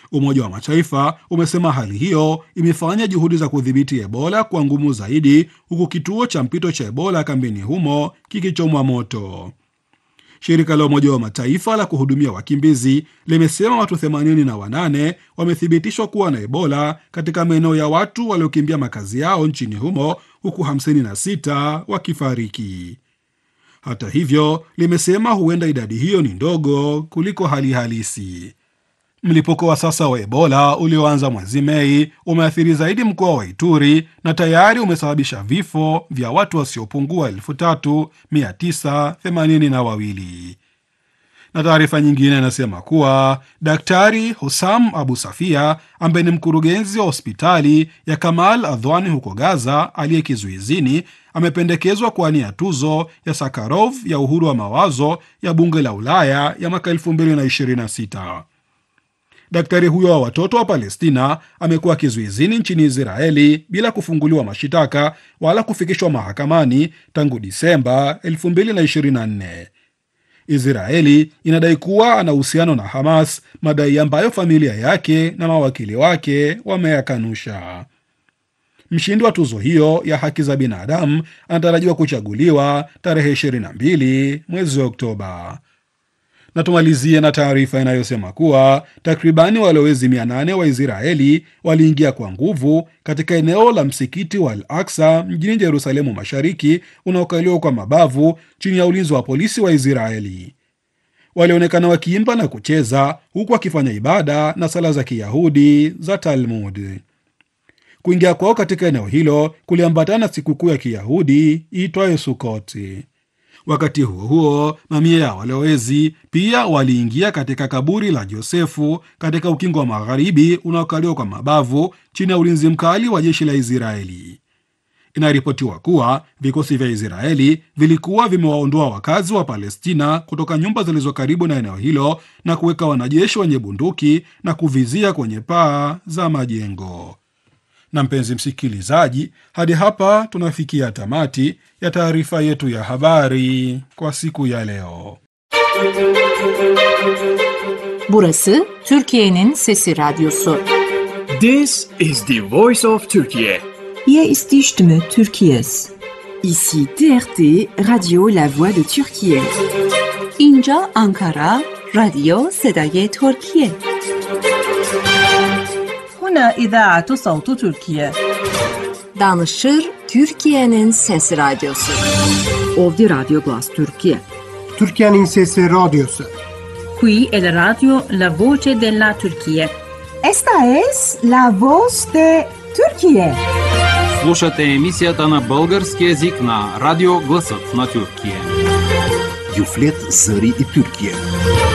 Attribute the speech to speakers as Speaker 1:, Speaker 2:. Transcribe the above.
Speaker 1: Umoja wa Mataifa umesema hali hiyo imefanya juhudi za kudhibiti Ebola kuwa ngumu zaidi, huku kituo cha mpito cha Ebola kambini humo kikichomwa moto. Shirika la Umoja wa Mataifa la kuhudumia wakimbizi limesema watu 88 wamethibitishwa kuwa na Ebola katika maeneo ya watu waliokimbia makazi yao nchini humo huku 56 wakifariki. Hata hivyo, limesema huenda idadi hiyo ni ndogo kuliko hali halisi. Mlipuko wa sasa wa Ebola ulioanza mwezi Mei umeathiri zaidi mkoa wa Ituri na tayari umesababisha vifo vya watu wasiopungua elfu tatu mia tisa themanini na wawili. Na taarifa nyingine inasema kuwa Daktari Hussam Abu Safia ambaye ni mkurugenzi wa hospitali ya Kamal Adhwani huko Gaza aliye kizuizini amependekezwa kuwania tuzo ya Sakarov ya uhuru wa mawazo ya bunge la Ulaya ya mwaka 2026. Daktari huyo wa watoto wa Palestina amekuwa kizuizini nchini Israeli bila kufunguliwa mashitaka wala kufikishwa mahakamani tangu Disemba 2024. Israeli inadai kuwa ana uhusiano na Hamas, madai ambayo familia yake na mawakili wake wameyakanusha. Mshindi wa tuzo hiyo ya haki za binadamu anatarajiwa kuchaguliwa tarehe 22 mwezi wa Oktoba. Na tumalizie na taarifa inayosema kuwa takribani walowezi 800 wa Israeli waliingia kwa nguvu katika eneo la msikiti wa Al Aksa mjini Yerusalemu Mashariki unaokaliwa kwa mabavu chini ya ulinzi wa polisi wa Israeli. Walionekana wakiimba na kucheza huku wakifanya ibada na sala za Kiyahudi za Talmud. Kuingia kwao katika eneo hilo kuliambatana na sikukuu ya Kiyahudi iitwayo Sukoti. Wakati huo huo, mamia ya walowezi pia waliingia katika kaburi la Josefu katika ukingo wa magharibi unaokaliwa kwa mabavu chini ya ulinzi mkali wa jeshi la Israeli. Inaripotiwa kuwa vikosi vya Israeli vilikuwa vimewaondoa wakazi wa Palestina kutoka nyumba zilizo karibu na eneo hilo na kuweka wanajeshi wenye bunduki na kuvizia kwenye paa za majengo. Na mpenzi msikilizaji, hadi hapa tunafikia tamati ya taarifa yetu ya habari kwa siku ya leo.
Speaker 2: Burası Türkiye'nin Sesi Radyosu.
Speaker 3: This is the voice of Turkey.
Speaker 4: Hier ist die Stimme Türkiye's.
Speaker 5: Ici TRT Radio La Voix de Turquie.
Speaker 2: اینجا آنکارا رادیو صدای ترکیه.
Speaker 4: هنا إذاعة صوت تركيا.
Speaker 2: Danışır Türkiye'nin Sesi Radyosu.
Speaker 5: Ovdje Radio Glas Turkije.
Speaker 6: Türkiye'nin Sesi Radyosu.
Speaker 7: Qui è la radio La Voce della Turchia.
Speaker 4: Esta es la voz de Turquie.
Speaker 8: Слушате емисията на български язик на Радио Гласът на Тюркия.
Speaker 9: Юфлет Зари и Тюркия.